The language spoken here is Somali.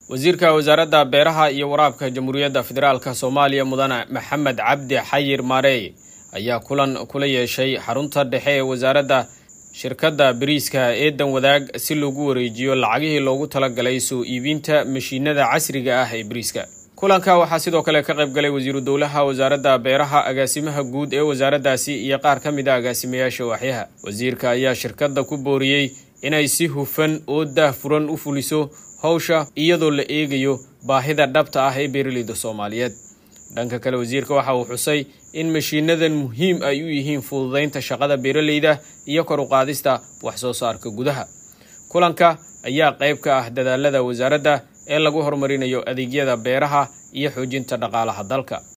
wasiirka wasaaradda beeraha iyo waraabka jamhuuriyadda federaalk soomaaliya mudane maxamed cabdi xayir maarey ayaa kulan kula yeeshay xarunta dhexe ee wasaaradda shirkadda bariiska eedan wadaag si loogu wareejiyo lacagihii loogu talagalay soo iibinta mashiinada casriga ah ee bariiska kulanka waxaa sidoo kale ka qayb galay wasiiru dowlaha wasaaradda beeraha agaasimaha guud ee wasaaraddaasi iyo qaar ka mid a agaasimayaasha waaxyaha wasiirka ayaa shirkadda ku booriyey inay si hufan oo daahfuran u fuliso howsha iyadoo la eegayo baahida dhabta ah ee beeraleyda soomaaliyeed dhanka kale wasiirka waxa uu xusay in mashiinadan muhiim ay u yihiin fududaynta shaqada beeraleyda iyo kor u qaadista wax soo saarka gudaha kulanka ayaa qayb ka ah dadaalada wasaaradda ee lagu horumarinayo adeegyada beeraha iyo xoojinta dhaqaalaha dalka